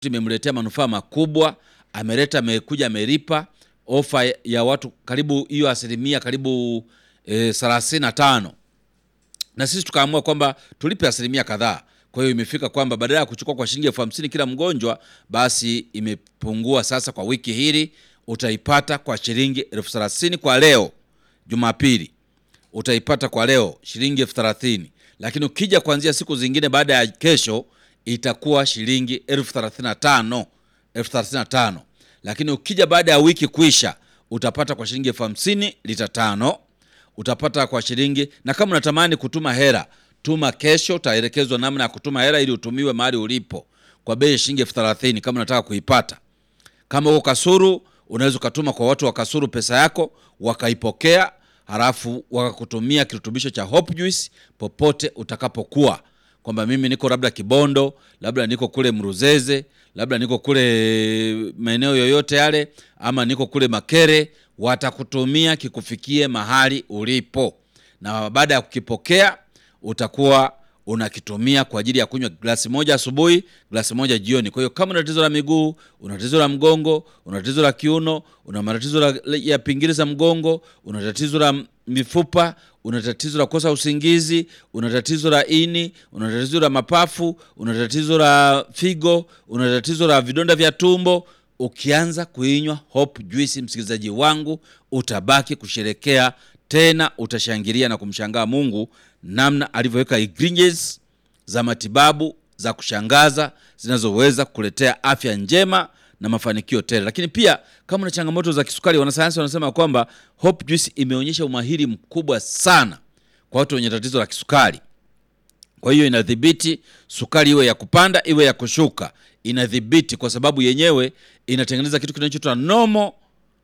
imemletea manufaa makubwa, ameleta amekuja amelipa ofa ya watu karibu hiyo asilimia karibu thelathini na tano na sisi tukaamua kwamba tulipe asilimia kadhaa. Kwa hiyo imefika kwamba badala ya kuchukua kwa shilingi elfu hamsini kila mgonjwa, basi imepungua sasa. Kwa wiki hili utaipata kwa shilingi elfu thelathini kwa leo Jumapili, utaipata kwa leo shilingi elfu thelathini lakini ukija kuanzia siku zingine baada ya kesho itakuwa shilingi elfu thelathini na tano elfu thelathini na tano lakini ukija baada ya wiki kuisha utapata kwa shilingi elfu hamsini lita tano utapata kwa shilingi. Na kama unatamani kutuma hela, tuma kesho, utaelekezwa namna ya kutuma hela ili utumiwe mahali ulipo kwa bei ya shilingi elfu thelathini kama unataka kuipata. Kama uko Kasuru, unaweza ukatuma kwa watu wa Kasuru pesa yako wakaipokea, halafu wakakutumia kirutubisho cha Hope Juice popote utakapokuwa, kwamba mimi niko labda Kibondo, labda niko kule Mruzeze, labda niko kule maeneo yoyote yale, ama niko kule Makere, watakutumia kikufikie mahali ulipo, na baada ya kukipokea utakuwa unakitumia kwa ajili ya kunywa glasi moja asubuhi, glasi moja jioni. Kwa hiyo kama una tatizo la miguu, una tatizo la mgongo, una tatizo la kiuno, una matatizo ya pingili za mgongo, una tatizo la mifupa, una tatizo la kukosa usingizi, una tatizo la ini, una tatizo la mapafu, una tatizo la figo, una tatizo la vidonda vya tumbo, ukianza kuinywa Hope Juice, msikilizaji wangu, utabaki kusherekea tena, utashangilia na kumshangaa Mungu namna alivyoweka ingredients za matibabu za kushangaza zinazoweza kukuletea afya njema na mafanikio tele. Lakini pia kama una changamoto za kisukari, wanasayansi wanasema kwamba Hope Juice imeonyesha umahiri mkubwa sana kwa watu wenye tatizo la kisukari. Kwa hiyo inadhibiti sukari, iwe ya kupanda iwe ya kushuka, inadhibiti kwa sababu yenyewe inatengeneza kitu kinachoitwa normal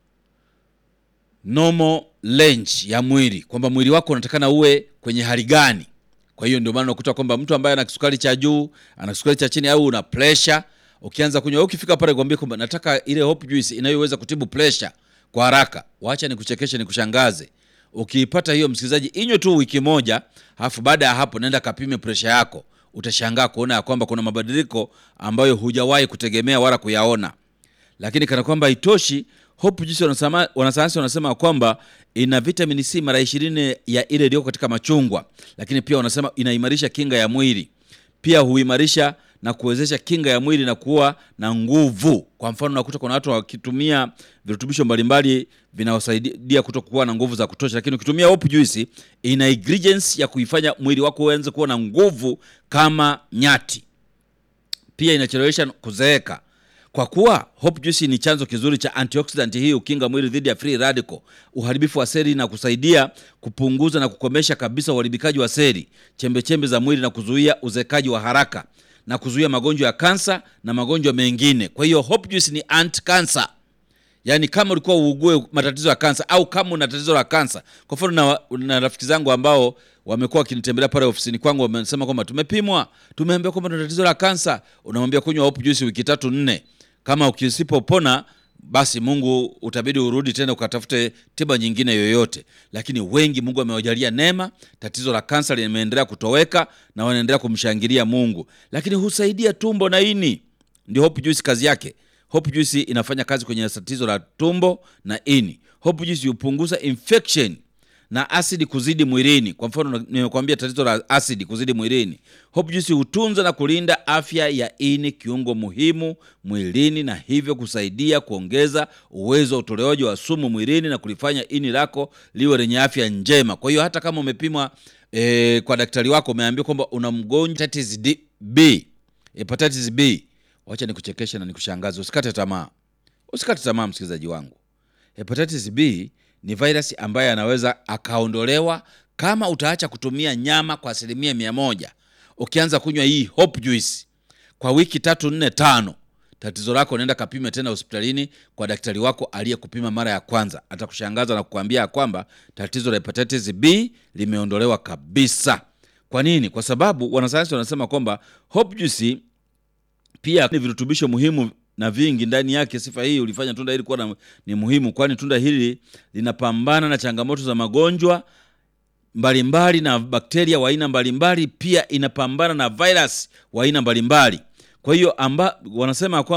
normal range ya mwili, kwamba mwili wako unatakana uwe kwenye hali gani. Kwa hiyo ndio maana unakuta kwamba mtu ambaye ana kisukari cha juu, ana kisukari cha chini, au una pressure, ukianza kunywa, ukifika pale kwambie kwamba nataka ile Hope Juice inayoweza kutibu pressure kwa haraka, waacha nikuchekeshe, nikushangaze. Ukiipata hiyo, msikilizaji, inywe tu wiki moja, alafu baada ya hapo nenda kapime pressure yako, utashangaa kuona ya kwamba kuna mabadiliko ambayo hujawahi kutegemea wala kuyaona. Lakini kana kwamba haitoshi Hope Juice wanasema, wanasayansi wanasema kwamba ina vitamini C mara ishirini ya ile iliyoko katika machungwa, lakini pia wanasema inaimarisha kinga ya mwili, pia huimarisha na kuwezesha kinga ya mwili na kuwa na nguvu. Kwa mfano, unakuta kuna watu wakitumia virutubisho mbalimbali vinaosaidia kutokuwa na nguvu za kutosha, lakini ukitumia Hope Juice ina ingredients ya kuifanya mwili wako uanze kuwa na nguvu kama nyati. Pia inachelewesha kuzeeka kwa kuwa Hope Juice ni chanzo kizuri cha antioxidant. Hii ukinga mwili dhidi ya free radical, uharibifu wa seli, na kusaidia kupunguza na kukomesha kabisa uharibikaji wa seli, chembechembe za mwili, na kuzuia uzekaji wa haraka na kuzuia magonjwa ya kansa na magonjwa mengine. Kwa hiyo Hope Juice ni anti cancer, yaani kama ulikuwa uugue matatizo ya kansa au kama una tatizo la kansa. Kwa mfano na, na rafiki zangu ambao wamekuwa wakinitembelea pale ofisini kwangu, wamesema kwamba tumepimwa, tumeambiwa kwamba tuna tatizo la kansa. Unamwambia kunywa Hope Juice wiki tatu nne kama ukisipopona basi Mungu utabidi urudi tena ukatafute tiba nyingine yoyote. Lakini wengi Mungu amewajalia neema, tatizo la kansa limeendelea kutoweka na wanaendelea kumshangilia Mungu. Lakini husaidia tumbo na ini, ndio Hope Juice kazi yake. Hope Juice inafanya kazi kwenye tatizo la tumbo na ini. Hope Juice hupunguza infection na asidi kuzidi mwilini. Kwa mfano, nimekwambia tatizo la asidi kuzidi mwilini, Hope Juice hutunza na kulinda afya ya ini, kiungo muhimu mwilini, na hivyo kusaidia kuongeza uwezo wa utolewaji wa sumu mwilini na kulifanya ini lako liwe lenye afya njema. Kwa hiyo hata kama umepimwa e, kwa daktari wako umeambiwa kwamba una mgonjwa hepatitis B, hepatitis B, wacha nikuchekeshe na nikushangaze. Usikate tamaa, usikate tamaa msikilizaji wangu. Hepatitis B ni virus ambaye anaweza akaondolewa kama utaacha kutumia nyama kwa asilimia mia moja. Ukianza kunywa hii Hope Juice kwa wiki tatu nne tano, tatizo lako nenda kapime tena hospitalini kwa daktari wako aliyekupima mara ya kwanza. Atakushangaza na kukwambia ya kwamba tatizo la hepatitis B limeondolewa kabisa. Kwa nini? Kwa sababu wanasayansi wanasema kwamba Hope Juice pia ni virutubisho muhimu na vingi ndani yake. Sifa hii ulifanya tunda hili kuwa ni muhimu, kwani tunda hili linapambana na changamoto za magonjwa mbalimbali na bakteria wa aina mbalimbali. Pia inapambana na virus wa aina mbalimbali. Kwa hiyo amba wanasema kwamba